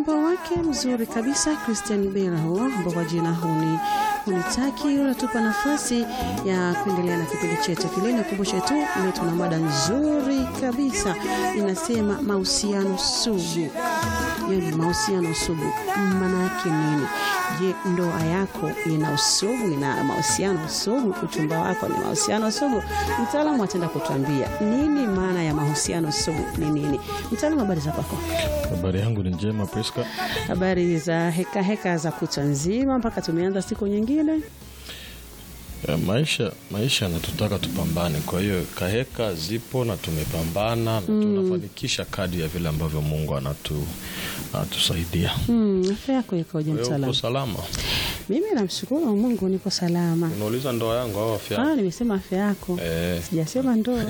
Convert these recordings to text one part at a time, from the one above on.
wimbo wake mzuri kabisa Christian Bella huo ambao kwa jina huni hunitaki unatupa nafasi ya kuendelea na kipindi chetu kile. Nikumbushe tu leo tuna mada nzuri kabisa inasema mahusiano sugu. Yani mahusiano sugu maana yake nini? Je, ndoa yako ina usugu, ina mahusiano sugu? Uchumba wako ni mahusiano sugu? Mtaalamu ataenda kutuambia nini maana ya mahusiano sugu ni nini. Mtaalamu, habari za kwako? Habari yangu ni njema Priska. Habari za heka heka za kutwa nzima mpaka tumeanza siku nyingine. Ya, maisha maisha yanatutaka tupambane, kwa hiyo kaheka zipo na tumepambana na tunafanikisha kadri ya vile ambavyo Mungu anatu anatusaidia. Hmm, afya yako ikoje Wewe uko mtaalamu? salama? Mimi namshukuru Mungu niko salama. Unauliza ndoa yangu au afya? Ah, yangu? nimesema afya yako. Eh, Sijasema ndoa.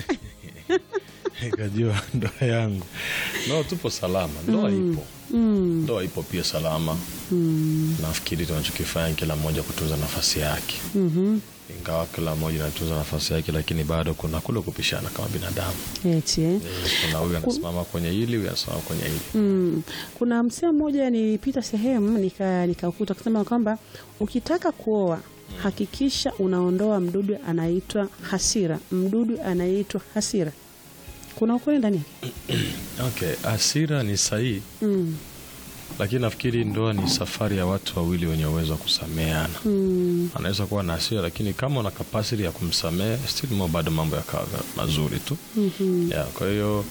kajua ndoa yangu. No, tupo salama. Ndoa ipo. Mm, Ndoa ipo pia salama. mm, Nafikiri tunachokifanya kila mmoja kutunza nafasi yake. mhm. Ingawa kila mmoja anatunza nafasi yake, lakini bado kuna kule kupishana kama binadamu. Eti eh. Eh, Kuna huyu anasimama kwenye hili, huyu anasimama kwenye hili. Mm. Kuna msee mmoja nilipita sehemu nika nikakuta kusema kwamba ukitaka kuoa hakikisha unaondoa mdudu anaitwa hasira. Mdudu anaitwa hasira. Kuna ukweli ndani yake? Okay, hasira ni sahihi, Mm. lakini nafikiri ndoa ni safari ya watu wawili wenye uwezo wa kusameheana. Mm. Anaweza kuwa na hasira, lakini kama una kapasiti ya kumsamehe still mo bado mambo yakawa mazuri tu. Mhm. Yeah, kwa hiyo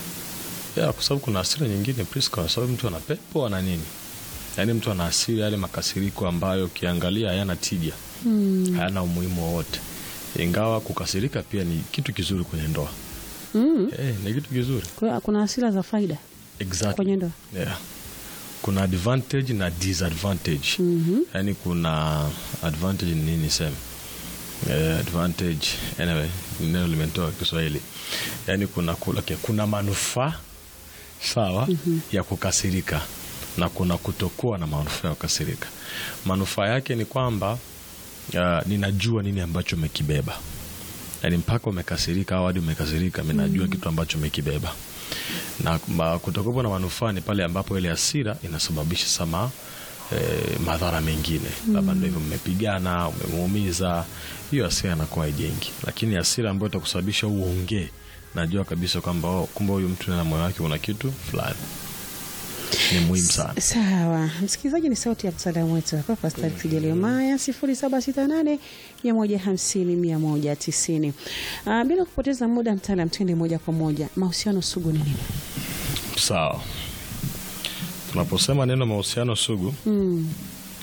yeah, kwa sababu kuna hasira nyingine Priska, kwa sababu mtu ana pepo ana nini, yaani mtu ana hasira, yale makasiriko ambayo ukiangalia hayana tija, Mm. hayana umuhimu wowote, ingawa kukasirika pia ni kitu kizuri kwenye ndoa. Mm. Eh, ni kitu kizuri Kwa hiyo kuna hasira za faida exactly. kwenye ndoa. Yeah. Kuna advantage na disadvantage. Mhm. Yaani kuna advantage ni nini sema? Eh, advantage anyway, neno limetoka Kiswahili. Yaani kuna kula, okay, kuna manufaa sawa ya kukasirika na kuna kutokuwa na manufaa ya kukasirika. Manufaa yake ni kwamba uh, ninajua nini ambacho umekibeba. Yaani mpaka umekasirika au hadi umekasirika, mimi najua kitu ambacho umekibeba na ma- kutokuwa na manufaa ni pale ambapo ile hasira inasababisha sama eh, madhara mengine labda ndio hivyo mmepigana umemuumiza hiyo hasira inakuwa haijengi lakini hasira ambayo itakusababisha uongee najua kabisa kwamba oh, kumbe huyu mtu na moyo wake una kitu fulani ni muhimu sana Sawa, msikilizaji, ni sauti ya mtaalamu wetu hapa Pastor Fidelio Maya, sifuri saba sita nane mia moja hamsini mia moja tisini. Ah, bila kupoteza muda, mtaalam, twende moja kwa moja, mahusiano sugu ni nini? sawa tunaposema neno mahusiano sugu Mm.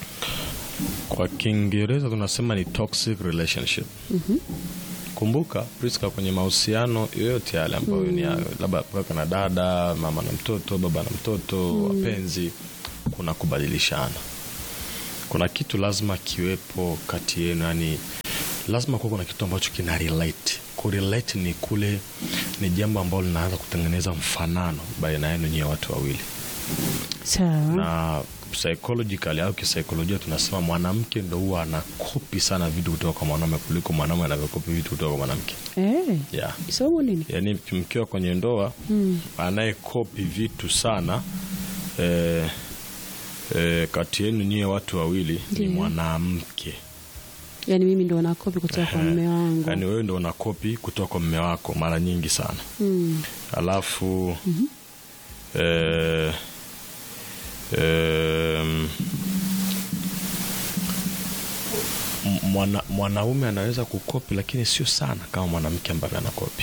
kwa kiingereza tunasema ni toxic relationship kumbuka Priska, kwenye mahusiano yoyote yale ambayo ni ya- labda kaka na dada, mama na mtoto, baba na mtoto, wapenzi, kuna kubadilishana. Kuna kitu lazima kiwepo kati yenu, yani lazima kuwa kuna kitu ambacho kina relate. Kurelate ni kule, ni jambo ambalo linaanza kutengeneza mfanano baina yenu nyie watu wawili Sawa. na psychologically au kisaikolojia tunasema mwanamke ndo huwa anakopi sana vitu kutoka kwa mwanaume kuliko mwanaume anavyokopi vitu kutoka kwa mwanamke Eh, yeah. somo nini? yaani mkiwa kwenye ndoa Mm. anayekopi vitu sana eh, eh, kati yenu nyie watu wawili ni Ndiyo. mwanamke Yaani mimi ndo nakopi kutoka kwa mume wangu. yaani wewe ndo unakopi kutoka kwa mme wako mara nyingi sana Mm. alafu eh, em, m- mwana, mwanaume anaweza kukopi lakini sio sana kama mwanamke ambavyo anakopi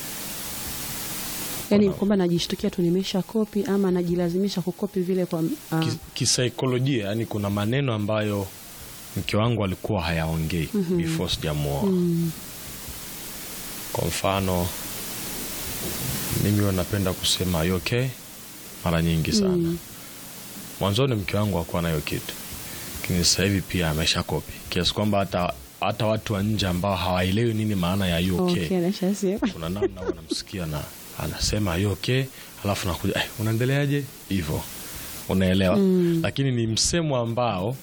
Yaani Kuna- kwamba najishtukia tu nimesha kopi ama najilazimisha kukopi vile kwa ah, Ki- kisaikolojia yani kuna maneno ambayo mke wangu alikuwa hayaongei before sijamuoa mm. kwa mfano mimi huwa napenda kusema "Are you okay mara nyingi sana Mm. mwanzoni mke wangu hakuwa nayo kitu lakini sasa hivi pia amesha kopi kiasi kwamba hata hata watu wa nje ambao hawaelewi nini maana ya you okay, Okay, nashasema. kuna namna wanamsikia na anasema you okay alafu nakuja eh, unaendeleaje hivyo unaelewa Mm. lakini ni msemo ambao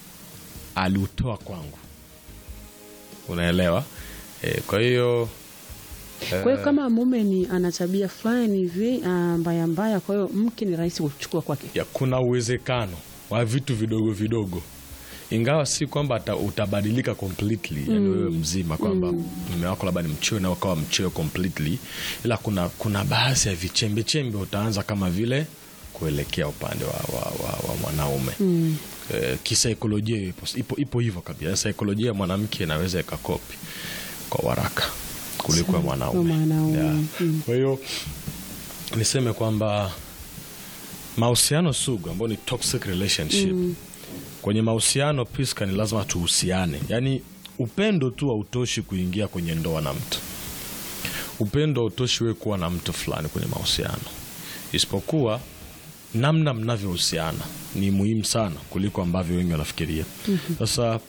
aliutoa kwangu unaelewa e, kwa hiyo Kwa hiyo kama mume ni ana tabia fulani hivi ah, mbaya mbaya, kwa hiyo mke ni rahisi kuchukua kwake. ya kuna uwezekano wa vitu vidogo vidogo ingawa si kwamba ata- utabadilika completely yani wewe mzima kwamba mume wako labda ni mchoyo na ukawa mchoyo completely ila kuna kuna baadhi ya vichembechembe utaanza kama vile kuelekea upande wa, wa, wa, wa mwanaume eh, kisaikolojia ipo, ipo, ipo hivyo kabisa saikolojia ya mwanamke inaweza ikakopi kwa waraka kuliko ya mwanaume Kwa mwanaume, Yeah. mm. kwa hiyo niseme kwamba mahusiano sugu ambayo ni toxic relationship kwenye mahusiano Priska, ni lazima tuhusiane yaani upendo tu hautoshi kuingia kwenye ndoa na mtu upendo hautoshi wewe kuwa na mtu fulani kwenye mahusiano isipokuwa namna mnavyohusiana ni muhimu sana kuliko ambavyo wengi wanafikiria sasa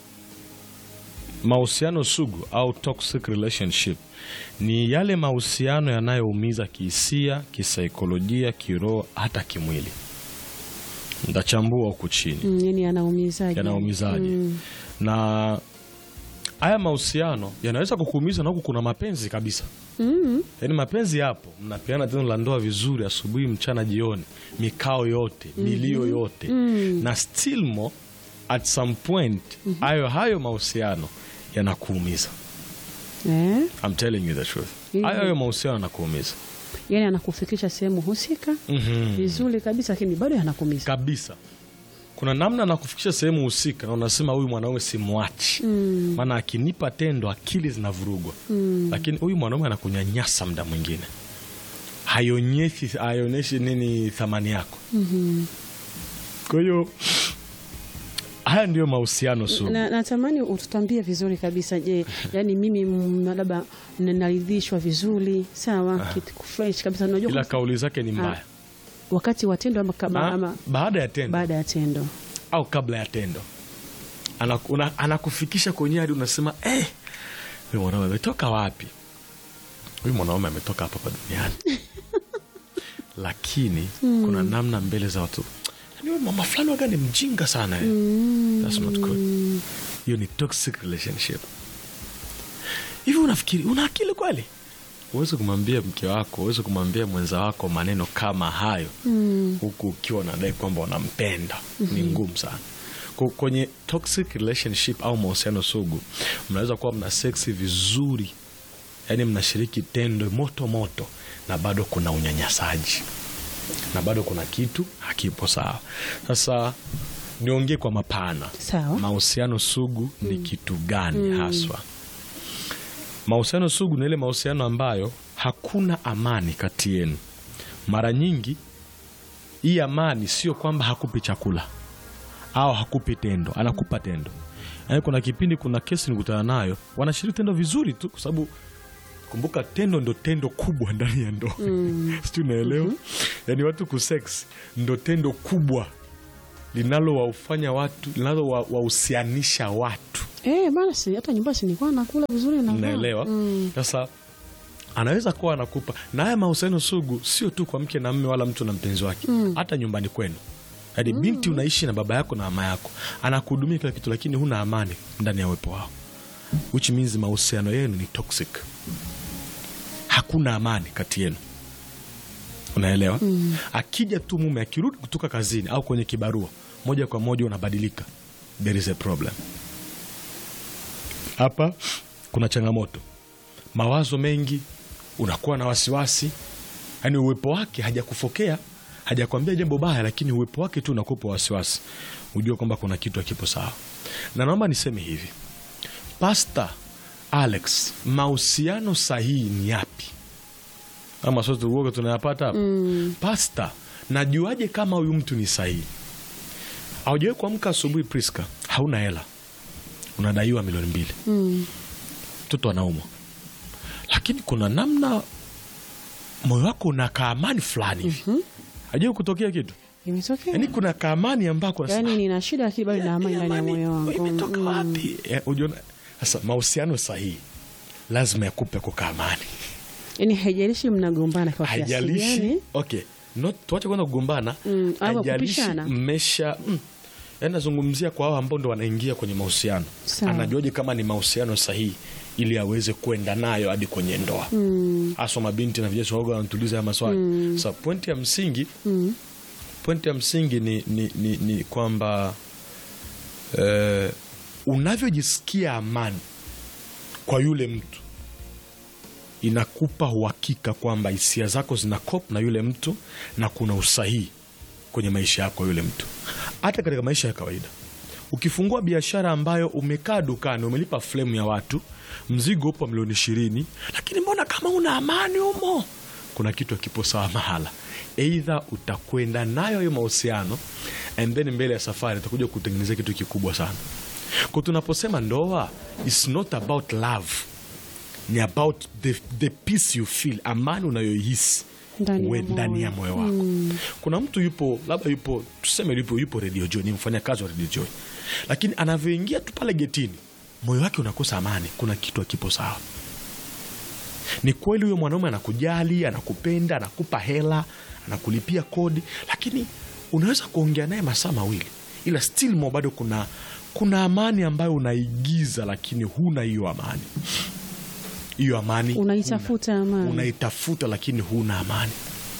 mahusiano sugu au toxic relationship ni yale mahusiano yanayoumiza kihisia kisaikolojia kiroho hata kimwili ntachambua huku chini Mm, yani anaumizaje? yanaumizaje na haya mahusiano yanaweza kukuumiza na huku kuna mapenzi kabisa Mm. yaani mapenzi yapo mnapeana tendo la ndoa vizuri asubuhi mchana jioni mikao yote milio yote na still mo at some point hayo hayo mahusiano yanakuumiza Eh? I'm telling you the truth Mhm. hayo hayo mahusiano yanakuumiza Yani anakufikisha sehemu husika Mhm. vizuri kabisa, lakini bado yanakuumiza. kabisa kuna namna nakufikisha sehemu husika na unasema huyu mwanaume simwachi maana akinipa tendo akili zinavurugwa lakini huyu mwanaume anakunyanyasa mda mwingine haionyeshi haionyeshi nini thamani yako kwa hiyo haya ndiyo mahusiano sugu Na, natamani ututambie vizuri kabisa. Je, yani mimi mm, labda naridhishwa vizuri sawa, kitu fresh kabisa, unajua ila kabisa kauli zake ni mbaya wakati wa tendo ama, kama, Ba- ama baada ya tendo baada ya tendo au kabla ya tendo Anaku- una- anakufikisha kwenye hadi unasema eh, huyu mwanaume ametoka wapi? Huyu mwanaume ametoka hapa hapa duniani lakini kuna namna mbele za watu "Yaani huyu mama fulani waga ni mjinga sana eh." That's not good. Hiyo ni toxic relationship. Hivi unafikiri una akili kweli? Huwezi kumwambia mke wako, huwezi kumwambia mwenza wako maneno kama hayo huku ukiwa unadai kwamba unampenda. Ni ngumu sana. Kwa- Kwenye toxic relationship au mahusiano sugu, mnaweza kuwa mna seksi vizuri, yaani mnashiriki tendo moto moto, na bado kuna unyanyasaji na bado kuna kitu hakipo sawa. Sasa niongee kwa mapana, Sawa. mahusiano sugu ni kitu gani haswa? Mahusiano sugu ni ile mahusiano ambayo hakuna amani kati yenu. Mara nyingi hii amani sio kwamba hakupi chakula au hakupi tendo, anakupa tendo. Yaani kuna kipindi, kuna kesi nikutana nayo, wanashiriki tendo vizuri tu, kwa sababu kumbuka, tendo ndo tendo kubwa ndani ya ndoa sijui unaelewa? Yaani watu kusex ndo tendo kubwa linalowaufanya watu linalowahusianisha watu eh, basi hata nyumbani si nilikuwa nakula vizuri na naelewa sasa anaweza kuwa anakupa na haya mahusiano sugu sio tu kwa mke na mme wala mtu na mpenzi wake hata nyumbani kwenu yaani binti unaishi na baba yako na mama yako anakuhudumia kila kitu lakini huna amani ndani ya uwepo wao which means mahusiano yenu ni toxic hakuna amani kati yenu unaelewa akija tu mume akirudi kutoka kazini au kwenye kibarua moja kwa moja unabadilika there is a problem hapa kuna changamoto mawazo mengi unakuwa na wasiwasi yaani uwepo wake hajakufokea hajakwambia jambo baya lakini uwepo wake tu unakupa wasiwasi ujue kwamba kuna kitu hakipo sawa na naomba niseme hivi pasta alex mahusiano sahihi ni yapi ama sote uoga tunayapata hapa pasta najuaje kama huyu mtu ni sahihi aujawai kuamka asubuhi priska hauna hela unadaiwa milioni mbili mtoto anaumwa lakini kuna namna moyo wako una kaamani fulani hivi hajawai kutokea kitu imetokea yaani kuna kaamani ambako unasema, yani nina shida lakini bado na amani ndani ya Amani, moyo wangu imetoka Mm. wapi Eh, ujiona sasa mahusiano sahihi lazima yakupe kukaamani yani haijalishi mnagombana kwa kiasi haijalishi gani okay not tuache kwanza kugombana Mm, ama haijalishi kupishana. mmesha mm, yaani nazungumzia kwa hao ambao ndo wanaingia kwenye mahusiano Sawa. anajuaje kama ni mahusiano sahihi ili aweze kwenda nayo hadi kwenye ndoa haswa mabinti na vijana waga wanatuliza haya maswali sa pointi ya msingi pointi ya msingi ni, ni, ni, ni kwamba eh, unavyojisikia amani kwa yule mtu inakupa uhakika kwamba hisia zako zina kop na yule mtu na kuna usahihi kwenye maisha yako yule mtu hata katika maisha ya kawaida ukifungua biashara ambayo umekaa dukani umelipa flemu ya watu mzigo upo milioni ishirini lakini mbona kama una amani humo kuna kitu akipo sawa mahala eidha utakwenda nayo hiyo mahusiano and then mbele ya safari utakuja kutengenezea kitu kikubwa sana kwa tunaposema ndoa is not about love ni about the, the peace you feel amani unayoihisi Ndani ya we- moyo. ndani ya moyo wako kuna mtu yupo labda yupo tuseme yupo, yupo radio joy ni mfanyakazi wa radio joy lakini anavyoingia tu pale getini moyo wake unakosa amani kuna kitu akipo sawa ni kweli huyo mwanaume anakujali anakupenda anakupa hela anakulipia kodi lakini unaweza kuongea naye masaa mawili ila still mo bado kuna kuna amani ambayo unaigiza lakini huna hiyo amani hiyo amani Unaitafuta huna. amani. unaitafuta lakini huna amani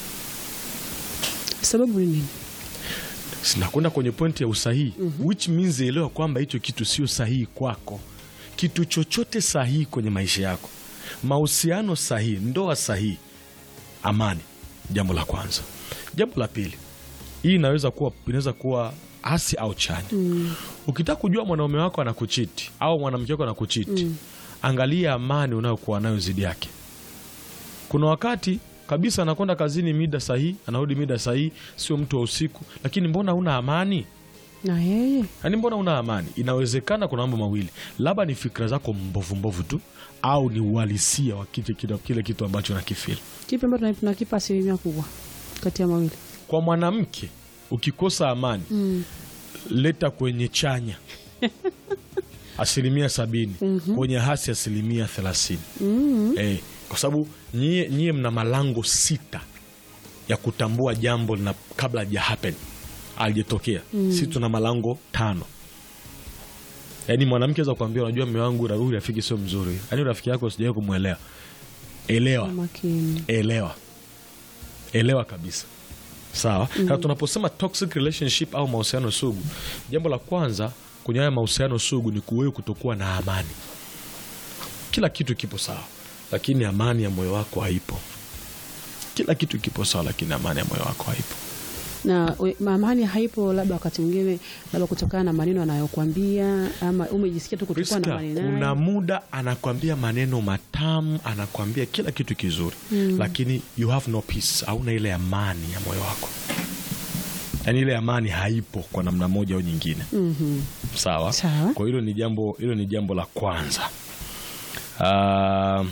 sababu ni nini sinakwenda kwenye pointi ya usahihi which means elewa kwamba hicho kitu sio sahihi kwako kitu chochote sahihi kwenye maisha yako mahusiano sahihi ndoa sahihi amani jambo la kwanza jambo la pili hii inaweza kuwa inaweza kuwa hasi au chanya ukitaka kujua mwanaume wako anakuchiti au mwanamke wako anakuchiti angalia amani unayokuwa nayo zidi yake kuna wakati kabisa anakwenda kazini mida sahihi anarudi mida sahihi sio mtu wa usiku lakini mbona una amani na yeye yaani mbona una amani inawezekana kuna mambo mawili labda ni fikra zako mbovu mbovu tu au ni uhalisia wa kile, kile, kile kitu ambacho nakifili kipi ambacho tuna- tunakipa asilimia kubwa kati ya mawili kwa mwanamke ukikosa amani leta kwenye chanya asilimia sabini kwenye hasi asilimia thelathini eh, kwa sababu nyie, nyie mna malango sita ya kutambua jambo lina, kabla ja happen alijatokea si tuna malango tano yaani mwanamke aweza kuambia unajua mme wangu ra- huyu rafiki sio mzuri yaani rafiki yako sijawai kumwelewa elewa Kwa makini elewa elewa kabisa sawa mm. tunaposema toxic relationship au mahusiano sugu jambo la kwanza kwenye haya mahusiano sugu ni kuwewe kutokuwa na amani kila kitu kipo sawa lakini amani ya moyo wako haipo kila kitu kipo sawa lakini amani ya moyo wako haipo na we- amani haipo labda wakati mwingine labda kutokana na maneno anayokuambia ama umejisikia tu kutokuwa na Priska, amani kuna naye muda anakwambia maneno matamu anakwambia kila kitu kizuri lakini you have no peace hauna ile amani ya moyo wako yaani ile amani haipo kwa namna moja au nyingine Mhm. sawa Sawa. kwa hilo ni jambo hilo ni jambo la kwanza Ah,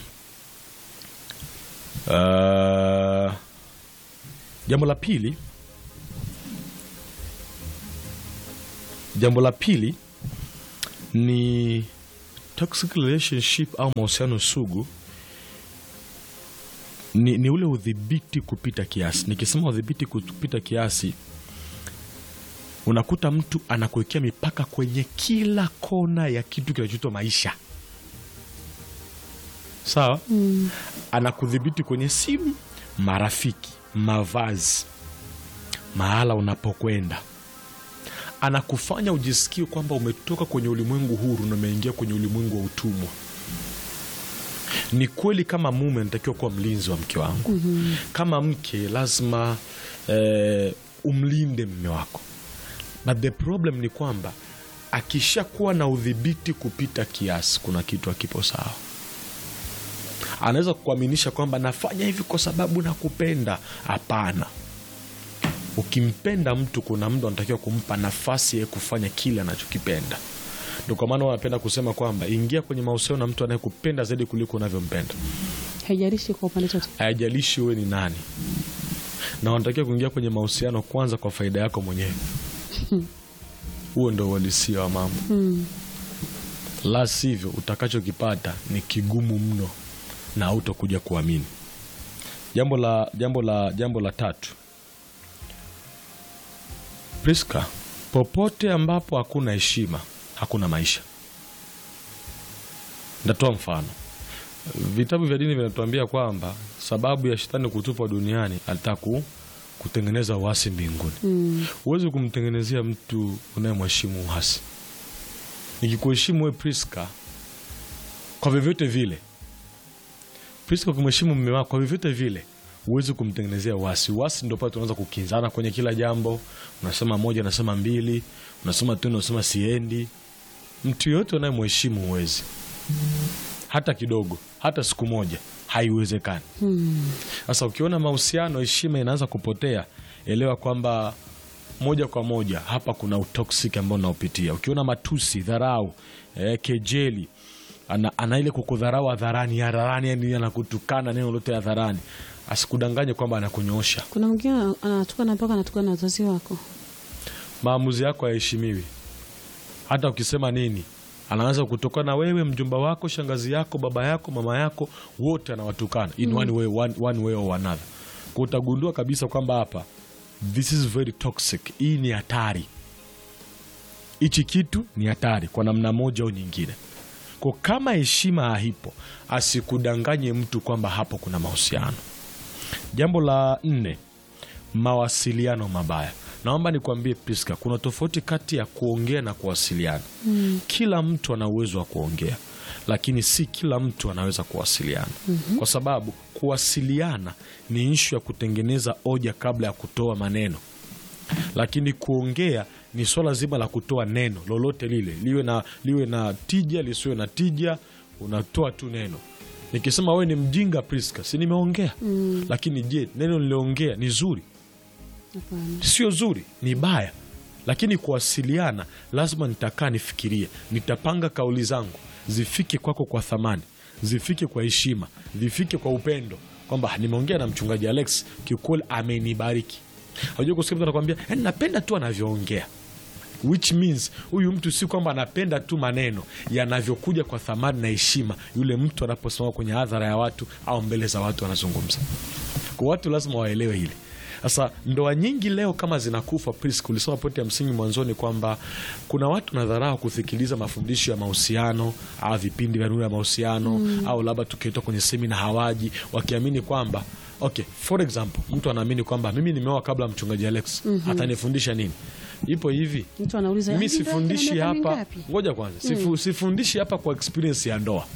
ah, jambo la pili jambo la pili ni toxic relationship au mahusiano sugu ni, ni ule udhibiti kupita kiasi nikisema udhibiti kupita kiasi unakuta mtu anakuwekea mipaka kwenye kila kona ya kitu kinachoitwa maisha sawa Mm. anakudhibiti kwenye simu marafiki mavazi mahala unapokwenda anakufanya ujisikie kwamba umetoka kwenye ulimwengu huru na umeingia kwenye ulimwengu wa utumwa ni kweli kama mume anatakiwa kuwa mlinzi wa mke wangu mm-hmm. kama mke lazima eh, umlinde mme wako but the problem ni kwamba akishakuwa na udhibiti kupita kiasi kuna kitu akipo sawa anaweza kukuaminisha kwamba nafanya hivi kwa sababu nakupenda hapana ukimpenda mtu kuna mtu anatakiwa kumpa nafasi ya kufanya kile anachokipenda ndo kwa maana wanapenda kusema kwamba ingia kwenye mahusiano na mtu anayekupenda zaidi kuliko unavyompenda haijalishi kwa upande chote hayajalishi uwe ni nani na wanatakiwa kuingia kwenye mahusiano kwanza kwa faida yako mwenyewe huo ndo uhalisia wa mambo Mm. la sivyo utakachokipata ni kigumu mno na hautokuja kuamini jambo la jambo la jambo la tatu priska popote ambapo hakuna heshima hakuna maisha ndatoa mfano vitabu vya dini vinatuambia kwamba sababu ya shetani kutupwa duniani alitaka ku- kutengeneza uasi mbinguni huwezi kumtengenezea mtu unayemheshimu uasi nikikuheshimu we priska kwa vyovyote vile priska kumheshimu mme wako kwa vyovyote vile huwezi kumtengenezea uasi uasi ndo pale tunaanza kukinzana kwenye kila jambo unasema moja unasema mbili unasema tena unasema siendi mtu yoyote unayemheshimu huwezi hata kidogo hata siku moja haiwezekani sasa ukiona mahusiano heshima inaanza kupotea elewa kwamba moja kwa moja hapa kuna utoxic ambao unaopitia ukiona matusi dharau eh, kejeli ana, ana ile kukudharau hadharani hadharani yani anakutukana neno lote hadharani asikudanganye kwamba anakunyoosha kuna mwingine anatukana mpaka anatukana na wazazi wako maamuzi yako hayaheshimiwi hata ukisema nini anaanza kutokana wewe mjomba wako shangazi yako baba yako mama yako wote anawatukana in one way, one, one way or another kwa utagundua kabisa kwamba hapa this is very toxic hii ni hatari hichi kitu ni hatari kwa namna moja au nyingine kwa kama heshima haipo asikudanganye mtu kwamba hapo kuna mahusiano jambo la nne mawasiliano mabaya naomba nikwambie priska kuna tofauti kati ya kuongea na kuwasiliana mm. kila mtu ana uwezo wa kuongea lakini si kila mtu anaweza kuwasiliana mm-hmm. kwa sababu kuwasiliana ni ishu ya kutengeneza hoja kabla ya kutoa maneno lakini kuongea ni swala zima la kutoa neno lolote lile liwe na, liwe na tija lisiwe na tija unatoa tu neno nikisema wewe ni mjinga priska si nimeongea mm. lakini je neno niliongea ni zuri Hapana. sio zuri ni baya lakini kuwasiliana lazima nitakaa nifikirie nitapanga kauli zangu zifike kwako kwa thamani zifike kwa heshima zifike kwa upendo kwamba nimeongea na mchungaji alex kiukweli amenibariki ajua kusikia mtu anakwambia "Yaani napenda tu anavyoongea which means huyu mtu si kwamba anapenda tu maneno yanavyokuja kwa thamani na heshima yule mtu anaposimama kwenye hadhara ya watu au mbele za watu anazungumza kwa watu lazima waelewe hili sasa ndoa nyingi leo kama zinakufa Priska, ulisoma pointi ya msingi mwanzoni kwamba kuna watu nadharau kusikiliza mafundisho ya mahusiano au vipindi vya nuru ya mahusiano au labda tukiitwa kwenye semina hawaji wakiamini kwamba okay for example mtu anaamini kwamba mimi nimeoa kabla ya mchungaji alex atanifundisha nini ipo hivi mtu anauliza mi "Hivi ndoa ina sifundishi miaka hapa mingapi?" ngoja kwanza sifu, sifundishi hapa kwa experience ya ndoa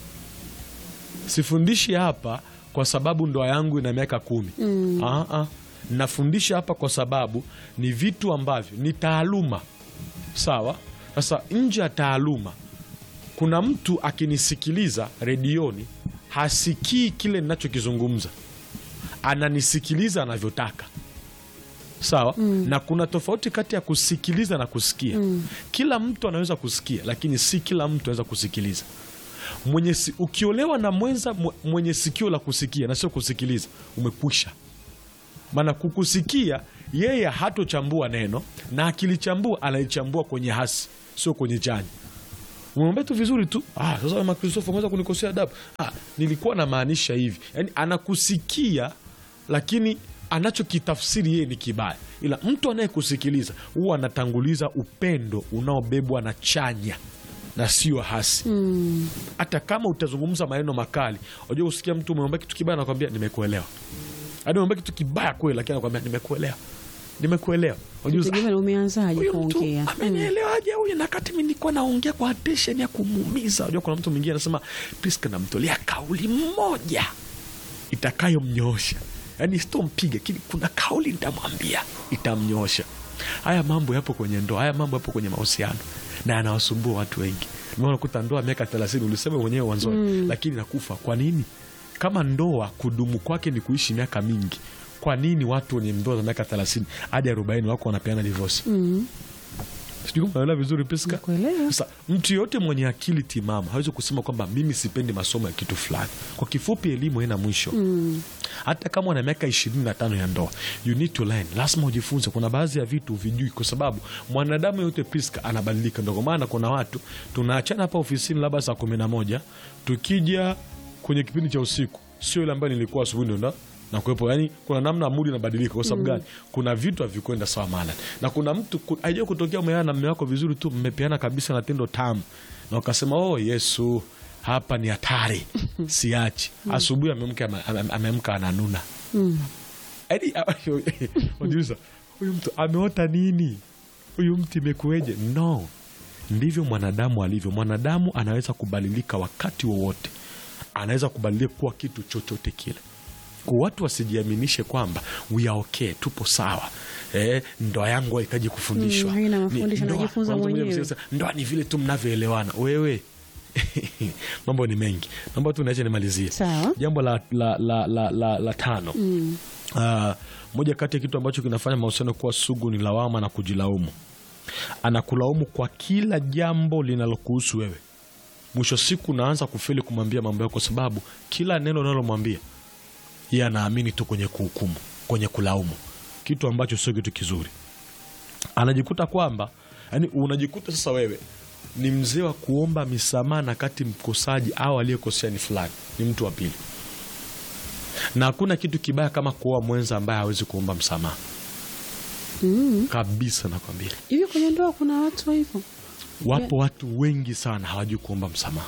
sifundishi hapa kwa sababu ndoa yangu ina miaka kumi mm. nafundisha hapa kwa sababu ni vitu ambavyo ni taaluma sawa sasa nje ya taaluma kuna mtu akinisikiliza redioni hasikii kile ninachokizungumza ananisikiliza anavyotaka sawa mm. na kuna tofauti kati ya kusikiliza na kusikia mm. kila mtu anaweza kusikia lakini si kila mtu anaweza kusikiliza mwenye si, ukiolewa na mwenza mwe- mwenye sikio la kusikia na sio kusikiliza umekwisha maana kukusikia yeye hatochambua neno na akilichambua analichambua kwenye hasi sio kwenye chanya umemwambia tu vizuri tu ah, sasa wema kristofa umeweza kunikosea adabu ah, nilikuwa namaanisha hivi yaani anakusikia lakini anachokitafsiri yeye ni kibaya ila mtu anayekusikiliza huwa anatanguliza upendo unaobebwa na chanya na sio hasi hata kama utazungumza maneno makali unajua usikia mtu umemwambia kitu kibaya anakwambia nimekuelewa hadi umemwambia kitu kibaya kweli lakini anakwambia nimekuelewa nimekuelewa Unajua, Tegemea na umeanzaje huyu mtu kuongea amenielewaje huyu na kati mi nilikuwa naongea kwa attention ya kumuumiza unajua kuna mtu mwingine anasema priska namtolea kauli moja itakayomnyoosha yaani sitompiga lakini kuna kauli nitamwambia itamnyoosha haya mambo yapo kwenye ndoa haya mambo yapo kwenye mahusiano na yanawasumbua watu wengi Ndio unakuta ndoa miaka thelathini ulisema mwenyewe mwanzoni lakini nakufa kwa nini kama ndoa kudumu kwake ni kuishi miaka mingi kwa nini watu wenye ndoa za miaka thelathini hadi arobaini wako wanapeana divosi sijui kama unaelewa vizuri Priska. Nakuelewa. Sasa mtu yoyote mwenye akili timamu hawezi kusema kwamba mimi sipendi masomo ya kitu fulani. Kwa kifupi, elimu haina mwisho hata kama una miaka ishirini na tano ya ndoa, you need to learn, lazima ujifunze. Kuna baadhi ya vitu vijui, kwa sababu mwanadamu yote Priska anabadilika. Ndio kwa maana kuna watu tunaachana hapa ofisini labda saa kumi na moja tukija kwenye kipindi cha usiku, sio ile ambayo nilikuwa asubuhi ndo na- na kuwepo yani kuna namna mudi inabadilika kwa sababu gani kuna vitu havikwenda sawa maana na kuna mtu ku- haijai kutokea umeana na mme wako vizuri tu mmepeana kabisa na tendo tamu na ukasema oh yesu hapa ni hatari siachi asubuhi amemka ame- ame- amemka ananuna Yaani, unajiuliza huyu mtu ameota nini huyu mtu imekueje no ndivyo mwanadamu alivyo mwanadamu anaweza kubadilika wakati wowote anaweza kubadilika kuwa kitu chochote kile kwa watu wasijiaminishe kwamba we are okay tupo sawa eh, ndoa yangu hahitaji kufundishwa Mm, haina Ni- mafundisho, ndoa- najifunza kwanza mwenyewe. mwenyewe ndoa ni vile tu mnavyoelewana wewe mambo ni mengi naomba tu niache nimalizie Sawa. jambo la, la, la, la, la, la tano mm. uh, moja kati ya kitu ambacho kinafanya mahusiano kuwa sugu ni lawama na kujilaumu anakulaumu kwa kila jambo linalokuhusu wewe mwisho siku unaanza kufeli kumwambia mambo yako kwa sababu kila neno unalomwambia yeye anaamini tu kwenye kuhukumu kwenye kulaumu kitu ambacho sio kitu kizuri anajikuta kwamba yani unajikuta sasa wewe ni mzee wa kuomba misamaha na kati mkosaji au aliyekosea ni fulani ni mtu wa pili na hakuna kitu kibaya kama kuoa mwenza ambaye hawezi kuomba msamaha Mm. kabisa nakwambia hivi kwenye ndoa kuna watu wa hivyo wapo watu wengi sana hawajui kuomba msamaha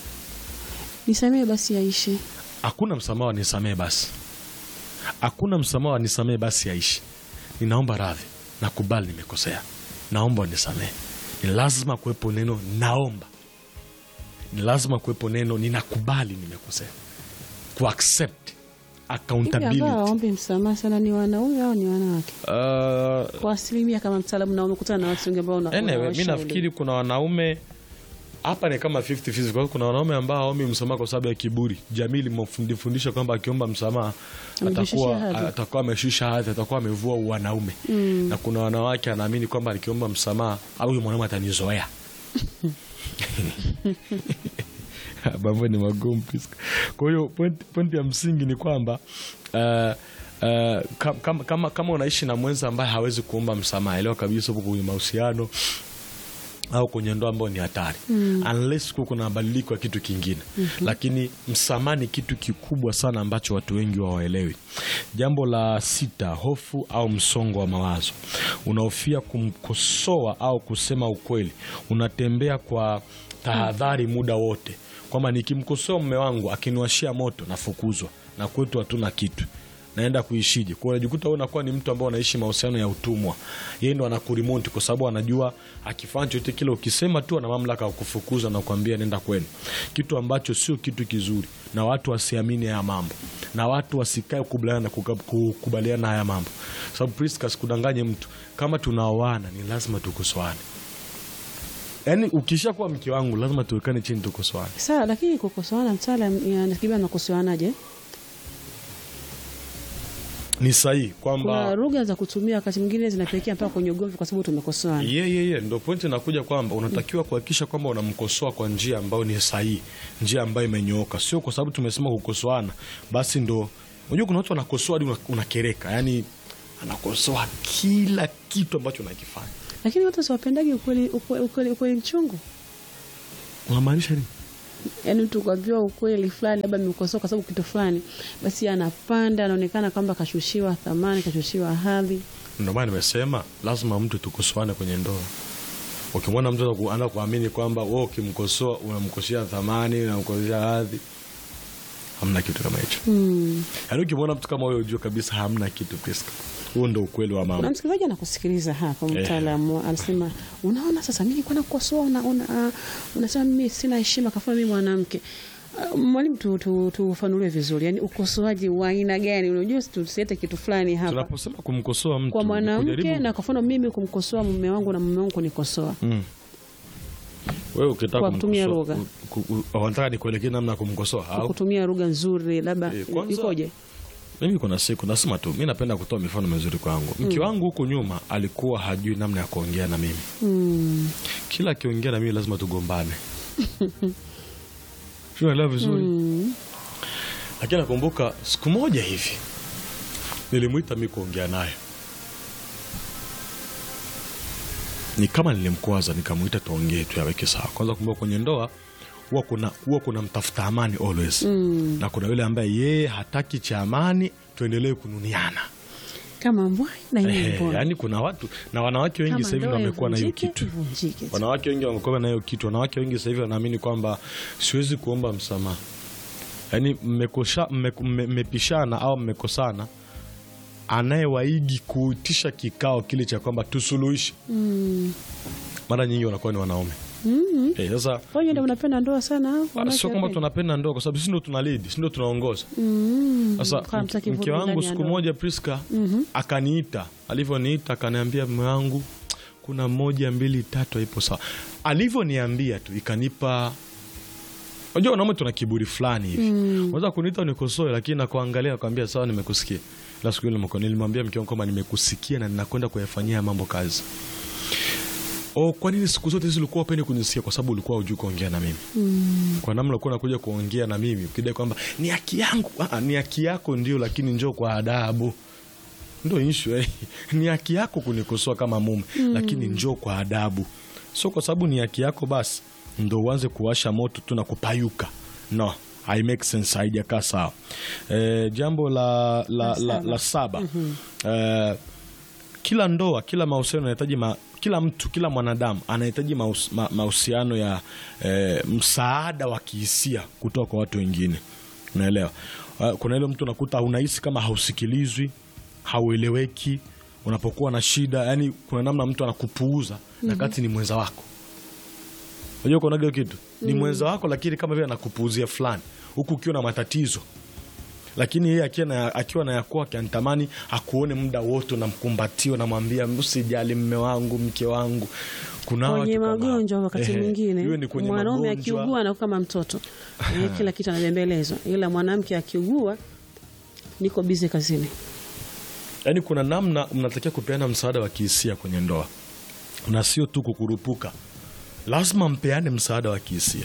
nisamee basi yaishe hakuna msamaha wanisamee basi hakuna msamaha wanisamee basi aishi ninaomba radhi nakubali nimekosea naomba unisamee ni lazima kuwepo neno naomba ni lazima kuwepo neno ninakubali nimekosea kuaccept hivi ambao accountability waombe msamaha sana ni wanaume au ni wanawake uh, kwa asilimia kama mtaalamu na umekutana na watu wengi ambao una- anyway, mi unawashauri. nafikiri kuna wanaume hapa ni kama 50 50 kwa hiyo kuna wanaume ambao hawaombi msamaha kwa sababu ya kiburi jamii limefundisha kwamba akiomba msamaha Amejishusha atakuwa hadhi. atakuwa ameshusha hadhi atakuwa amevua wanaume na kuna wanawake anaamini kwamba nikiomba msamaha au huyu mwanaume atanizoea mambo ni magumu Priska. kwa hiyo point, point ya msingi ni kwamba uh, uh, kam- kama, kama, kama unaishi na mwenza ambaye hawezi kuomba msamaha elewa kabisa upo kwenye mahusiano au kwenye ndoa ambayo ni hatari mm. unless kuwa kuna mabadiliko ya kitu kingine mm-hmm. lakini msamaha ni kitu kikubwa sana ambacho watu wengi hawaelewi jambo la sita hofu au msongo wa mawazo unahofia kumkosoa au kusema ukweli unatembea kwa tahadhari muda wote kwamba nikimkosoa mume wangu akiniwashia moto nafukuzwa na kwetu hatuna kitu naenda kuishije kwao unajikuta wewe unakuwa ni mtu ambao unaishi mahusiano ya utumwa yeye ndo anakurimoti kwa sababu anajua akifanya chochote kile ukisema tu ana mamlaka ya kufukuza na kuambia nenda kwenu kitu ambacho sio kitu kizuri na watu wasiamini haya mambo na watu wasikae kukubaliana na kuka- kukubaliana na haya mambo sababu Priska sikudanganye mtu kama tunaoana ni lazima tukosoane yaani ukisha kuwa mke wangu lazima tuwekane chini tukosoane sawa lakini kukosoana mtaalam nafikiri nakosoanaje ni sahihi kuna kwamba lugha za kutumia wakati mwingine zinapelekea mpaka kwenye ugomvi kwa sababu tumekosoana ye ye ye ndo pointi inakuja kwamba unatakiwa kuhakikisha kwamba unamkosoa kwa njia ambayo ni sahihi njia ambayo imenyooka sio kwa sababu tumesema kukosoana basi ndo unajua kuna watu wanakosoa hadi una- unakereka yani anakosoa kila kitu ambacho unakifanya lakini watu siwapendagi ukweli, ukweli, ukweli, ukweli mchungu unamaanisha nini yaani mtu kuambiwa ukweli fulani labda amekosoa kwa sababu kitu fulani basi anapanda anaonekana kwamba kashushiwa thamani kashushiwa hadhi ndio maana nimesema lazima mtu tukosoane kwenye ndoa ukimwona mtu anaku- anaanza kuamini kwamba wewe ukimkosoa unamkoshea thamani unamkoshea hadhi hamna kitu kama hicho hmm. yaani ukimwona mtu kama huyo ujue kabisa hamna kitu Priska huo ndo ukweli wa na mambo msikilizaji anakusikiliza hapa Eh. mtaalamu anasema unaona sasa mi nilikuwa nakukosoa una, una, uh, unasema mimi sina heshima kafuna mimi mwanamke Uh, mwalimu tufanulie tu, tufanulie vizuri yani ukosoaji wa aina gani unajua tusiete kitu fulani hapa tunaposema kumkosoa mtu kwa ni mwanamke kujaribu- na kwa mfano mimi kumkosoa mume wangu na mume wangu kunikosoa Mm. wewe ukitaka Kwa kutumia kumkosoa- lugha. ku- ku- ku- wanataka nikuelekee namna ya kumkosoa au kutumia lugha nzuri labda Eh, kwanza- ikoje mimi kuna siku nasema tu mi napenda kutoa mifano mizuri kwangu mke wangu huku nyuma alikuwa hajui namna ya kuongea na mimi mm. kila akiongea na mimi lazima tugombane unaelewa vizuri Mm. lakini nakumbuka siku moja hivi nilimwita mi kuongea naye ni kama nilimkwaza nikamwita tuongee tu yaweke sawa kwanza kumbuka kwenye ndoa huwa kuna, huwa kuna mtafuta amani always na kuna yule ambaye yeye hataki cha amani tuendelee kununiana kama mbwai na Ehe, yeye mbona yaani kuna watu na wanawake wengi Kama sasa hivi ndoa ndio wamekuwa na hiyo ivunjike, kitu ivunjike tu. wanawake wengi wamekuwa na hiyo kitu wanawake wengi sasa hivi wanaamini kwamba siwezi kuomba msamaha yaani mmekosha- mme- mme- mmepishana au mmekosana anayewaigi kuitisha kikao kile cha kwamba tusuluhishe mara nyingi wanakuwa ni wanaume Mm. Eh, sasa Kwa hiyo ndio unapenda ndoa sana au? Ah, wanawake sio kwamba wapendi? tunapenda ndoa kwa sababu sisi ndo tuna lead, sisi ndo tunaongoza. Mm. Sasa Kwa mtaki mke vurugu wangu ndani ya siku ndoa. moja Priska akaniita, alivyoniita akaniambia, mume wangu, kuna moja mbili tatu haipo sawa. Alivyoniambia tu ikanipa Unajua wanaume tuna kiburi fulani hivi. Unaweza kuniita unikosoe lakini nakuangalia nakwambia sawa nimekusikia. La siku ile nimeko- nilimwambia mke wangu kwamba nimekusikia na ninakwenda kuyafanyia mambo kazi. Oh, kwa nini siku zote hizi ulikuwa upendi kunisikia? Kwa sababu ulikuwa hujui kuongea na mimi kwa namna ulikuwa unakuja kuongea na mimi ukidai kwamba ni haki yangu. Ah, ni haki yako ndio, lakini njoo kwa adabu. Ndio issue eh. Ni haki yako kunikosoa kama mume, lakini njoo kwa adabu. Sio kwa sababu ni haki yako basi ndo uanze kuwasha moto tu na kupayuka. No, I make sense, haijakaa sawa. Eh, jambo la, la, la, la saba eh, kila ndoa, kila mahusiano yanahitaji ma, kila mtu, kila mwanadamu anahitaji mahus- ma- mahusiano ya eh, msaada wa kihisia kutoka kwa watu wengine. Unaelewa? Uh, kuna ile mtu unakuta unahisi kama hausikilizwi, haueleweki unapokuwa na shida, yani kuna namna mtu anakupuuza na kati ni mwenza wako. Unajua kuna hiyo kitu ni mwenza wako, lakini kama vile anakupuuzia fulani, huku ukiwa na matatizo lakini yeye akiwa na, akiwa na yakuwa anatamani akuone muda wote, unamkumbatia unamwambia usijali mme wangu mke wangu. Kuna kwenye watu kama- magonjwa wakati Ehe, mwingine iwe ni kwenye mwanaume magonjwa. akiugua anakuwa kama mtoto Eh, kila kitu anabembelezwa, ila mwanamke akiugua niko bize kazini. Yaani kuna namna mnatakiwa kupeana msaada wa kihisia kwenye ndoa, na sio tu kukurupuka. Lazima mpeane msaada wa kihisia.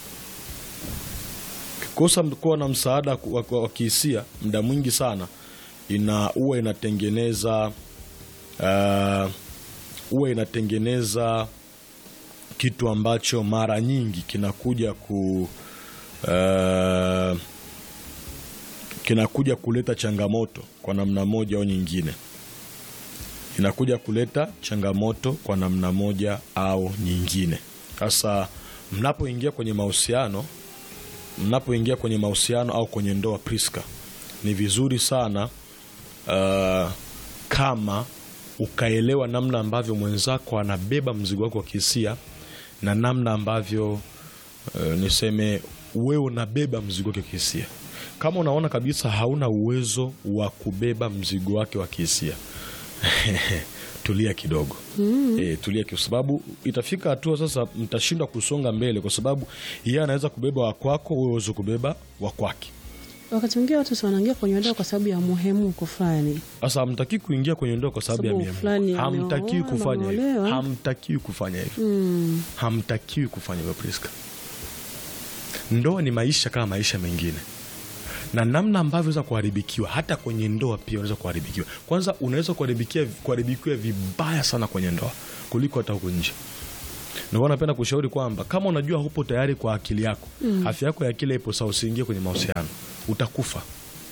Kikosa kuwa na msaada wa, wa, wa kihisia muda mwingi sana ina huwa inatengeneza uh, huwa inatengeneza kitu ambacho mara nyingi kinakuja ku uh, kinakuja kuleta changamoto kwa namna moja au nyingine, inakuja kuleta changamoto kwa namna moja au nyingine. Sasa mnapoingia kwenye mahusiano, mnapoingia kwenye mahusiano au kwenye ndoa, Priska, ni vizuri sana uh, kama ukaelewa namna ambavyo mwenzako anabeba mzigo wako wa kihisia na namna ambavyo uh, niseme wewe unabeba mzigo wake wa kihisia. Kama unaona kabisa hauna uwezo wa kubeba mzigo wake wa kihisia tulia kidogo e, tulia kwa sababu itafika hatua sasa mtashindwa kusonga mbele, kwa sababu yeye anaweza kubeba wa kwako, wewe uweze kubeba wa kwake. Wakati mwingine watu si wanaingia kwenye ndoa kwa sababu ya muhemuko fulani. Sasa hamtakii kuingia kwenye ndoa kwa sababu ya Sababu miamko. fulani Hamtakiwi ameoa, kufanya hivyo, ameolewa. hamtakiwi kufanya hivyo, Mm. hamtakiwi kufanya hivyo Priska. Ndoa ni maisha kama maisha mengine, na namna ambavyo unaweza kuharibikiwa hata kwenye ndoa pia unaweza kuharibikiwa. Kwanza unaweza kuharibikia kuharibikiwa vibaya sana kwenye ndoa kuliko hata huku nje. Ndio maana napenda kushauri kwamba kama unajua hupo tayari kwa akili yako, afya yako ya akili ipo sawa, usiingie kwenye mahusiano, utakufa.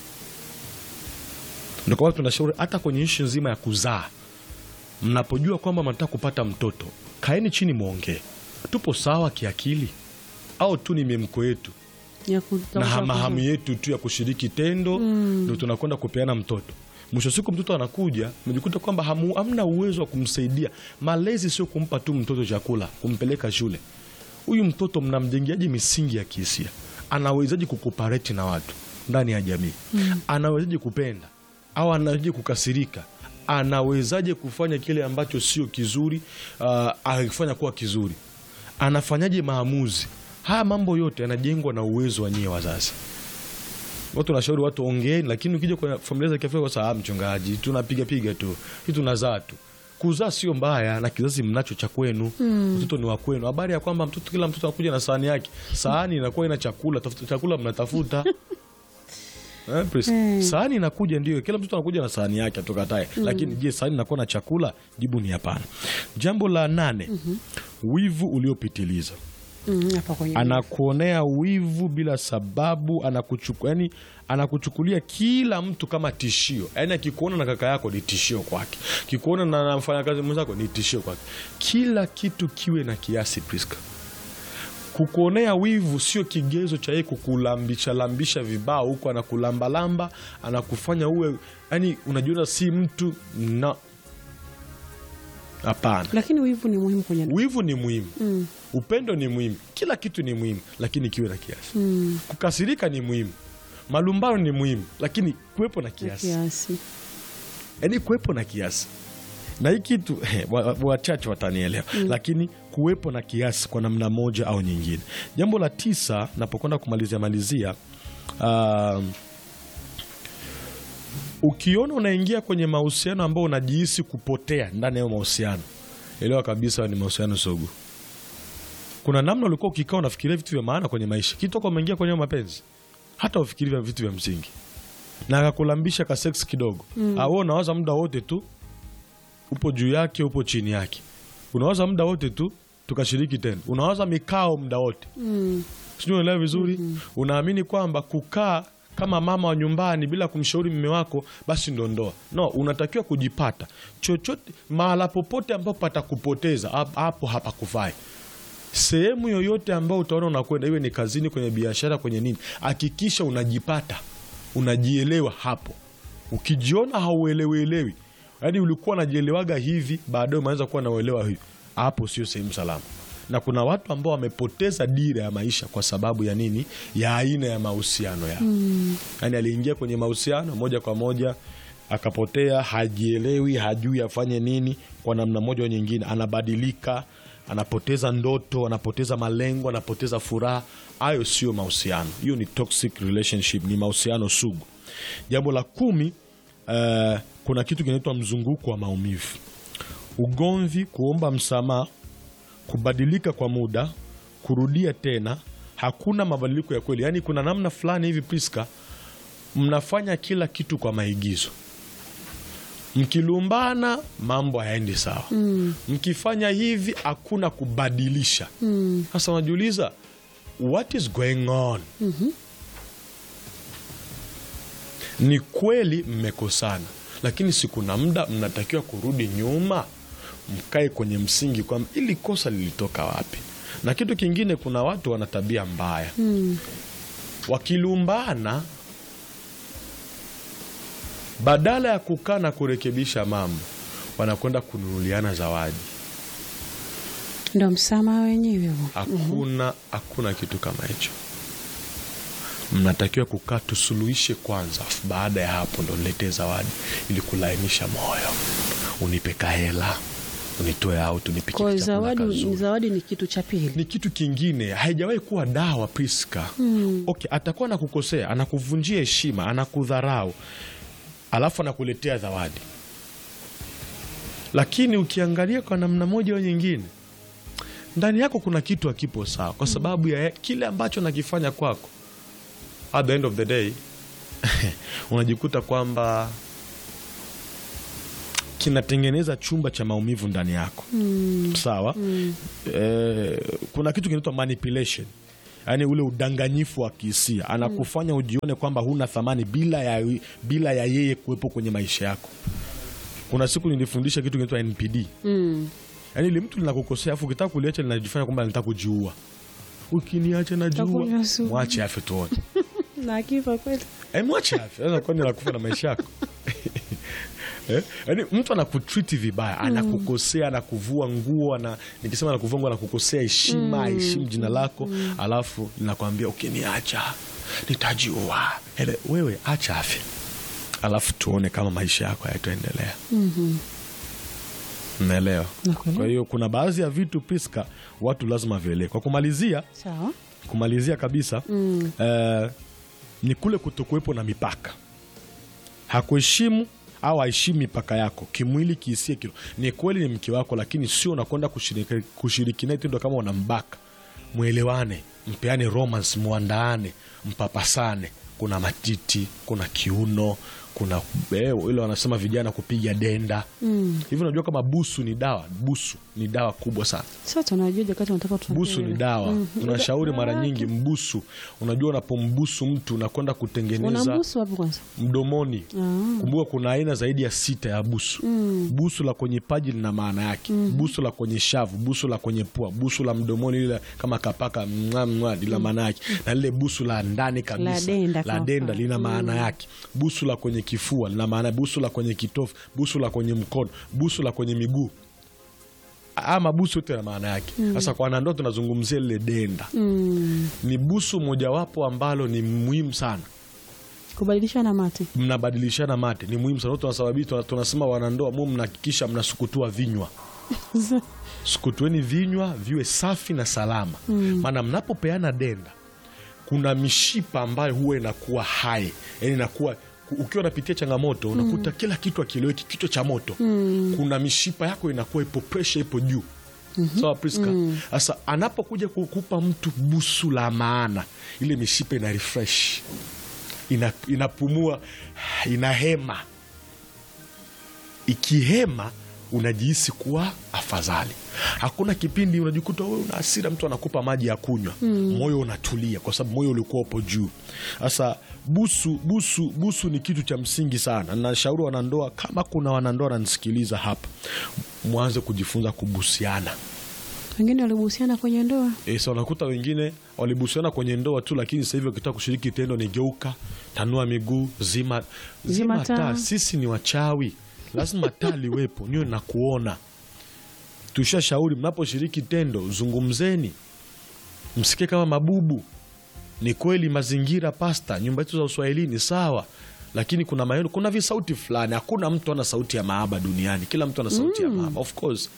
Ndio kwa watu tunashauri hata kwenye ishu nzima ya kuzaa, mnapojua kwamba mnataka kupata mtoto, kaeni chini mwongee, tupo sawa kiakili au tu ni miemko yetu Ya na kutafuta hamahamu kuzaa. yetu tu ya kushiriki tendo ndo tunakwenda kupeana mtoto. Mwisho wa siku mtoto anakuja, mejikuta kwamba hamu- hamna uwezo wa kumsaidia. Malezi sio kumpa tu mtoto chakula, kumpeleka shule. Huyu mtoto mnamjengeaje misingi ya kihisia? Anawezaje kukopareti na watu ndani ya jamii? Anawezaje kupenda au anawezaje kukasirika? Anawezaje kufanya kile ambacho sio kizuri, uh, akifanya kuwa kizuri? Anafanyaje maamuzi? Haya mambo yote yanajengwa na uwezo wa nyie wazazi. Watu nashauri watu ongeeni, lakini ukija kwa familia za Kiafrika, kwa sababu mchungaji, tunapiga piga tu, hii tunazaa tu. Kuzaa sio mbaya, na kizazi mnacho cha kwenu, mtoto ni wa kwenu. Habari ya kwamba mtoto, kila mtoto anakuja na sahani yake, sahani inakuwa ina chakula, tafuta chakula mnatafuta Eh, Prisca? Sahani inakuja ndio, kila mtoto anakuja na sahani yake atukatae, lakini je, sahani inakuwa na chakula? Jibu ni hapana. Jambo la nane, wivu uliopitiliza. Mm, hapa kwenye anakuonea wivu bila sababu anakuchuku, yani anakuchukulia kila mtu kama tishio yani akikuona na kaka yako ni tishio kwake kikuona na na mfanyakazi mwenzako ni tishio kwake kila kitu kiwe na kiasi Priska kukuonea wivu sio kigezo cha yeye kukulambisha lambisha vibao huko anakulambalamba anakufanya uwe yani unajiona si mtu na hapana lakini wivu ni muhimu kwenye wivu ni muhimu upendo ni muhimu kila kitu ni muhimu lakini kiwe na kiasi Mm, kukasirika ni muhimu malumbano ni muhimu lakini kuwepo na kiasi kiasi yaani kuwepo na kiasi na hii kitu wa- wa- wachache watanielewa lakini kuwepo na kiasi kwa namna moja au nyingine jambo la tisa napokwenda kumalizia malizia um, ukiona unaingia kwenye mahusiano ambao unajihisi kupotea ndani ya hayo mahusiano elewa kabisa ni mahusiano sugu kuna namna ulikuwa ukikaa unafikiria vitu vya maana kwenye maisha kitoka umeingia kwenye hayo mapenzi hata ufikiri vya vitu vya msingi na akakulambisha ka sex kidogo mm. au unawaza muda wote tu upo juu yake upo chini yake unawaza muda wote tu tukashiriki tena unawaza mikao muda wote Mm, sijui unaelewa vizuri unaamini kwamba kukaa kama mama wa nyumbani bila kumshauri mme wako basi ndo ndoa no unatakiwa kujipata chochote mahala popote ambapo patakupoteza hap- hapo hapakufai sehemu yoyote ambayo utaona unakwenda iwe ni kazini kwenye biashara kwenye nini hakikisha unajipata unajielewa hapo ukijiona hauelewelewi yaani ulikuwa unajielewaga hivi baadaye umeanza kuwa nauelewa hivi hapo sio sehemu salama na kuna watu ambao wamepoteza dira ya maisha kwa sababu ya nini ya aina ya mahusiano yao mm. yaani aliingia kwenye mahusiano moja kwa moja akapotea hajielewi hajui afanye nini kwa namna moja au nyingine anabadilika anapoteza ndoto anapoteza malengo anapoteza furaha hayo sio mahusiano hiyo ni toxic relationship ni mahusiano sugu jambo la kumi uh, kuna kitu kinaitwa mzunguko wa maumivu ugomvi kuomba msamaha kubadilika kwa muda kurudia tena hakuna mabadiliko ya kweli yaani kuna namna fulani hivi priska mnafanya kila kitu kwa maigizo mkilumbana mambo hayaendi sawa mm. mkifanya hivi hakuna kubadilisha sasa unajiuliza what is going on mm-hmm. ni kweli mmekosana lakini si kuna muda mnatakiwa kurudi nyuma mkae kwenye msingi kwamba ili kosa lilitoka wapi na kitu kingine kuna watu wana tabia mbaya mm. wakilumbana badala ya kukaa na kurekebisha mambo wanakwenda kununuliana zawadi ndo msamaha wenyewe huo. hakuna hakuna kitu kama hicho mnatakiwa kukaa tusuluhishe kwanza afu baada ya hapo ndo niletee zawadi ili kulainisha moyo unipe kahela unitoe out unipike Kwa kichakula zawadi, kazuri. zawadi ni kitu cha pili ni kitu kingine haijawahi kuwa dawa priska mm. okay, atakuwa anakukosea anakuvunjia heshima anakudharau alafu anakuletea zawadi lakini ukiangalia kwa namna moja au nyingine ndani yako kuna kitu hakipo sawa kwa sababu ya kile ambacho nakifanya kwako at the end of the day unajikuta kwamba kinatengeneza chumba cha maumivu ndani yako mm. sawa mm. Eh, kuna kitu kinaitwa manipulation yaani ule udanganyifu wa kihisia anakufanya ujione kwamba huna thamani bila ya, bila ya yeye kuwepo kwenye maisha yako kuna siku nilifundisha kitu kinaitwa npd mm. yaani ile mtu linakukosea afu ukitaka kuliacha linajifanya kwamba linataka kujiua ukiniacha najua Takunywa sumu. mwache afe tuone na akifa kweli Eh, mwache afe Sasa kwani anakufa na maisha yako Eh, yaani mtu anakutriti vibaya anakukosea anakuvua nguo ana, nikisema anakuvua nguo anakukosea heshima aheshimu jina lako alafu linakwambia ukiniacha nitajiua Ele, wewe acha afe alafu tuone kama maisha yako hayataendelea naelewa Nakuelewa. kwa hiyo kuna baadhi ya vitu piska watu lazima vielee kwa kumalizia sawa kumalizia kabisa mm. eh, ni kule kutokuwepo na mipaka hakuheshimu au aheshimu mipaka yako kimwili kihisia kilo ni kweli ni mke wako lakini sio unakwenda kushiriki, kushiriki naye tendo kama unambaka mwelewane mpeane romance muandaane mpapasane kuna matiti kuna kiuno kuna eh, ile wanasema vijana kupiga denda Mm. hivi. Unajua kama busu ni dawa? Busu ni dawa kubwa sana. Sasa tunajua wakati unataka tuambie Busu ni wewe. dawa. Mm. Unashauri mara Dawa nyingi mbusu. Unajua unapombusu mtu unakwenda kutengeneza Unambusu wapi kwanza? mdomoni. Ah. Kumbuka kuna aina zaidi ya sita ya busu. Busu la kwenye paji lina maana yake. Busu la kwenye shavu, busu la kwenye pua, busu la mdomoni lile kama kapaka mwa mwa lina maana yake. Na lile busu la ndani kabisa La denda la kwa denda mfano. lina maana yake. Busu la kwenye kifua lina maana, busu la kwenye kitofu, busu la kwenye mkono, busu la kwenye miguu. Ama busu yote na maana yake. Sasa kwa wanandoa tunazungumzia lile denda. Mm. Ni busu mojawapo ambalo ni muhimu sana Kubadilishana mate. mnabadilishana mate ni muhimu sana. Tunasababisha tuna- tunasema wanandoa mu mnahakikisha mnasukutua vinywa, sukutueni vinywa viwe safi na salama, maana mnapopeana denda kuna mishipa ambayo huwa inakuwa hai, yani inakuwa ku- ukiwa unapitia changamoto unakuta kila kitu akieleweki, kichwa cha moto. Kuna mishipa yako inakuwa ipo pressure ipo juu sawa Priska. Sasa anapokuja kukupa mtu busu la maana, ile mishipa ina refresh ina, inapumua inahema. Ikihema unajihisi kuwa afadhali. Hakuna kipindi unajikuta wewe una hasira, mtu anakupa maji ya kunywa, moyo unatulia, kwa sababu moyo ulikuwa upo juu. Sasa busu, busu, busu ni kitu cha msingi sana. Nashauri wanandoa, kama kuna wanandoa wananisikiliza hapa, mwanze kujifunza kubusiana. Wengine walibuhusiana kwenye ndoa. E, sa unakuta wengine walibusiana kwenye ndoa tu, lakini sasa hivi wakitaka kushiriki tendo ni geuka, tanua miguu, zima, zima Zima taa. taa. Sisi ni wachawi, lazima taa liwepo niwe na kuona. Tushashauri mnaposhiriki tendo zungumzeni, msikie kama mabubu. Ni kweli mazingira pasta, nyumba yetu za uswahilini sawa, lakini kuna maneno, kuna visauti fulani. Hakuna mtu ana sauti ya mahaba duniani, kila mtu ana sauti ya mahaba of course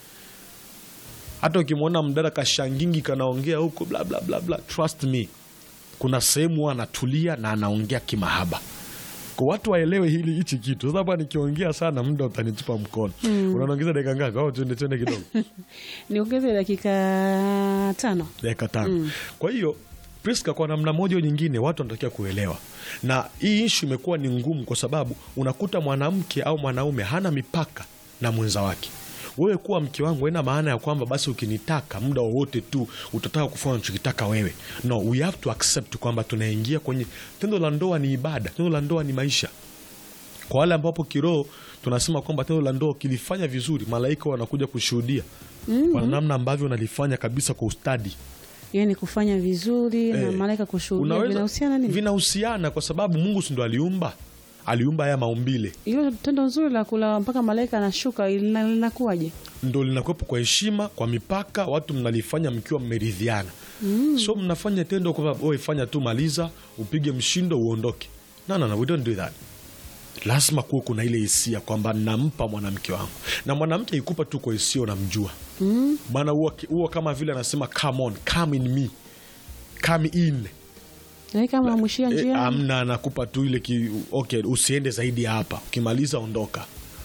hata ukimwona mdada kashangingi kanaongea huko bla bla bla bla, trust me, kuna sehemu huwa anatulia na anaongea kimahaba. Kwa watu waelewe hili hichi kitu. Sasa hapa nikiongea sana, muda utanitupa mkono. Unaongeza dakika ngapi? Au tuende tuende kidogo, Niongeze dakika tano. dakika tano. Kwa hiyo Priska, kwa namna moja au nyingine, watu wanatakiwa kuelewa, na hii ishu imekuwa ni ngumu, kwa sababu unakuta mwanamke au mwanaume hana mipaka na mwenza wake. Wewe kuwa mke wangu haina maana ya kwamba basi ukinitaka muda wowote tu utataka kufanya unachokitaka wewe. No, we have to accept kwamba tunaingia kwenye tendo la ndoa. Ni ibada, tendo la ndoa ni maisha. Kwa wale ambapo kiroho tunasema kwamba tendo la ndoa kilifanya vizuri, malaika wanakuja kushuhudia kwa namna ambavyo unalifanya kabisa kwa ustadi. Yaani kufanya vizuri na Eh, malaika kushuhudia Unaweza- vinahusiana nini? Vinahusiana kwa sababu Mungu si ndo aliumba, aliumba haya maumbile, Hilo tendo nzuri la kula mpaka malaika anashuka lina- linakuwaje? ndo linakuwepo kwa heshima, kwa mipaka, watu mnalifanya mkiwa mmeridhiana. So mnafanya tendo kwa wewe, fanya tu, maliza, upige mshindo, uondoke. No, no, no, we don't do that. Lazima kuwe kuna ile hisia kwamba nampa mwanamke wangu, na mwanamke ikupa tu kwa hisia, unamjua maana huwa huwa kama vile anasema come on, come in me, come in Yaani kama mwishia Eh, njiani. amna anakupa tu ile ki, okay, usiende zaidi ya hapa, ukimaliza ondoka.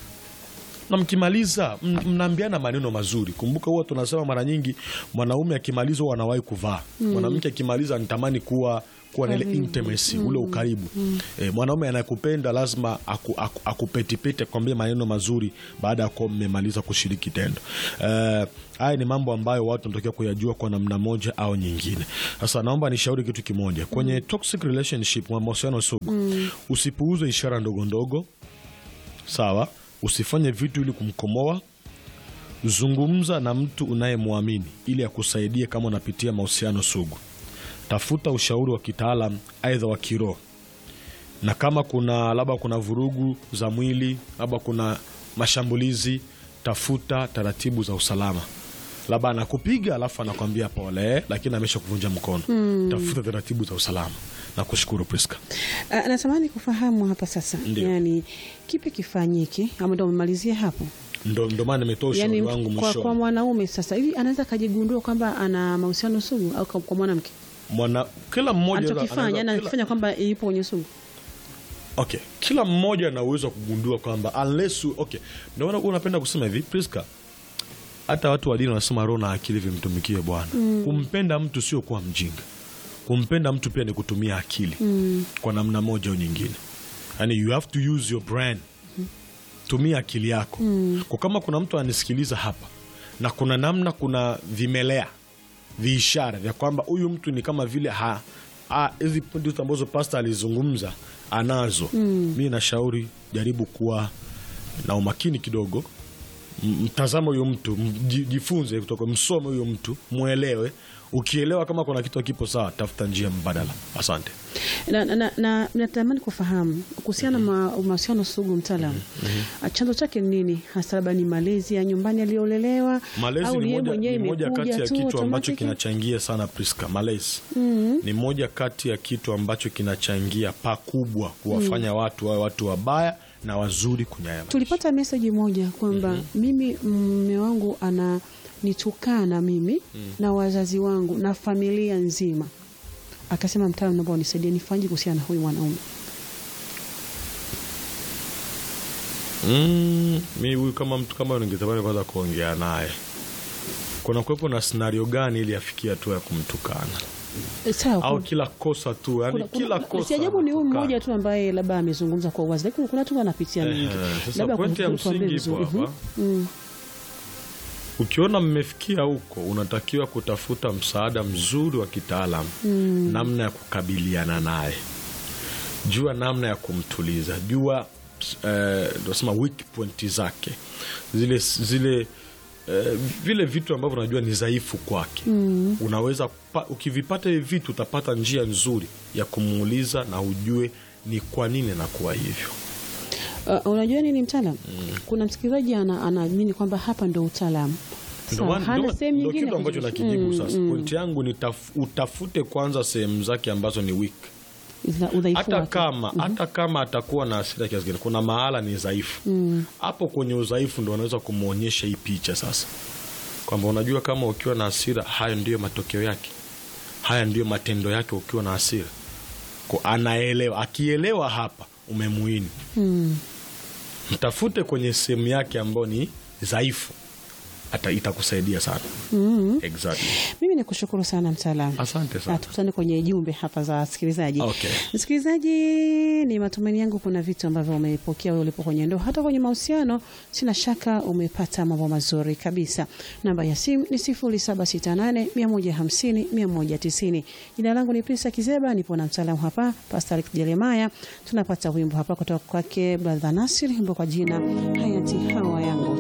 Na mkimaliza m- mnaambiana maneno mazuri. Kumbuka huwa tunasema mara nyingi mwanaume akimaliza huwa anawahi kuvaa, mwanamke akimaliza anatamani kuwa kuwa na ile Karibu. intimacy ule ukaribu. Eh, mwanaume anayekupenda lazima aku, aku, akupetipete kwambie maneno mazuri baada ya kuwa mmemaliza kushiriki tendo. Eh, haya ni mambo ambayo watu wanatakiwa kuyajua kwa namna moja au nyingine. Sasa naomba nishauri kitu kimoja kwenye toxic relationship, mahusiano sugu, usipuuze ishara ndogo ndogo, sawa. Usifanye vitu ili kumkomoa. Zungumza na mtu unayemwamini ili akusaidie kama unapitia mahusiano sugu. Tafuta ushauri wa kitaalam, aidha wa kiroho, na kama kuna labda kuna vurugu za mwili, labda kuna mashambulizi, tafuta taratibu za usalama. Labda anakupiga alafu anakwambia pole, lakini amesha kuvunja mkono. Tafuta taratibu za usalama. Na kushukuru Priska. Ah, natamani kufahamu hapa sasa, Ndio. yaani kipi kifanyike, ama ndo umemalizia hapo? Ndo, ndo maana nimetoa ushauri Yaani wangu kwa, mwishoni. kwa mwanaume sasa hivi anaweza akajigundua kwamba ana mahusiano sugu au kwa, kwa mwanamke Mwana, kila mmoja anachokifanya, anaweza- yani kila- anakifanya kwamba yupo kwenye sugu. Okay, kila mmoja ana uwezo wa kugundua kwamba unless you, okay, ndio maana unapenda kusema hivi Priska, hata watu wa dini wanasema roho na akili vimtumikie Bwana. Kumpenda mtu sio kuwa mjinga, kumpenda mtu pia ni kutumia akili kwa namna moja au nyingine. yani you have to use your brain tumia akili yako kwa kama kuna mtu anisikiliza hapa na kuna namna kuna vimelea viishara vya kwamba huyu mtu ni kama vile ha ha- hizi pointi zote ambazo pasta alizungumza anazo mi nashauri jaribu kuwa na umakini kidogo M- mtazame huyo mtu m- ji- jifunze kutoka msome huyo mtu mwelewe ukielewa kama kuna kitu kipo sawa tafuta njia mbadala asante na, na, na, natamani kufahamu kuhusiana na ma- mahusiano sugu mtaalamu chanzo chake ni nini hasa labda ni malezi ya nyumbani aliyolelewa malezi au ni yeye moja, mwenyewe ni moja imekuja kati ya tu kitu ambacho automatic? kinachangia sana Priska, malezi ni moja kati ya kitu ambacho kinachangia pakubwa kuwafanya watu wawe watu wabaya na wazuri kwenye haya maisha. tulipata meseji moja kwamba mimi mme wangu ananitukana mimi na wazazi wangu na familia nzima akasema mtaalamu naomba unisaidie nifanye kuhusiana na huyu mwanaume Mm, mi huyu kama mtu kama ningetamani kwanza kuongea naye, kuna kuwepo na scenario gani ili afikie hatua ya kumtukana E, sawa au kuna- kila kosa tu, yani kuna- kila kuna- kosa si ajabu ni huyu anatukana. mmoja tu ambaye labda amezungumza kwa uwazi lakini kuna watu wanapitia mengi Ehe, Sasa Labda pointi ya kwa- tuambie msingi ipo vizuri. hapa. Mhm. Ukiona mmefikia huko, unatakiwa kutafuta msaada mzuri wa kitaalamu, namna ya kukabiliana naye. Jua namna ya kumtuliza, jua eh, nasema weak point zake, zile zile eh, vile vitu ambavyo unajua ni dhaifu kwake. Unaweza kupa- ukivipata hivi vitu, utapata njia nzuri ya kumuuliza na ujue ni kwa nini nakuwa hivyo. Uh, unajua nini mtaalam kuna msikilizaji ana- anaamini kwamba hapa ndo utaalamu Ndo Sawa, maana- hana ndo- sehemu ndo nyingine kitu ya ambacho kujibu. nakijibu Mm, sasa. mm. Pointi yangu ni taf, utafute kwanza sehemu zake ambazo ni weak. Za udhaifu Hata wake. kama hata kama atakuwa na hasira kiasi gani, kuna mahala ni dhaifu hapo. Kwenye udhaifu ndo unaweza kumwonyesha hii picha sasa, kwamba unajua, kama ukiwa na hasira, hayo ndiyo matokeo yake, haya ndiyo matendo yake ukiwa na hasira. Kwa anaelewa, akielewa hapa umemuini, Mm. mtafute kwenye sehemu yake ambayo ni dhaifu, hata itakusaidia sana. Exactly. mimi ni kushukuru sana mtaalamu Asante sana. Na tukutane kwenye jumbe hapa za wasikilizaji Okay. msikilizaji ni matumaini yangu kuna vitu ambavyo umepokea wewe ulipo kwenye ndoa hata kwenye mahusiano sina shaka umepata mambo mazuri kabisa namba ya simu ni 0768 150 190 jina langu ni Prisa Kizeba nipo na mtaalamu hapa Pastor Alex Jeremiah tunapata wimbo hapa kutoka kwake brother Nasir wimbo kwa jina hayati hawa yangu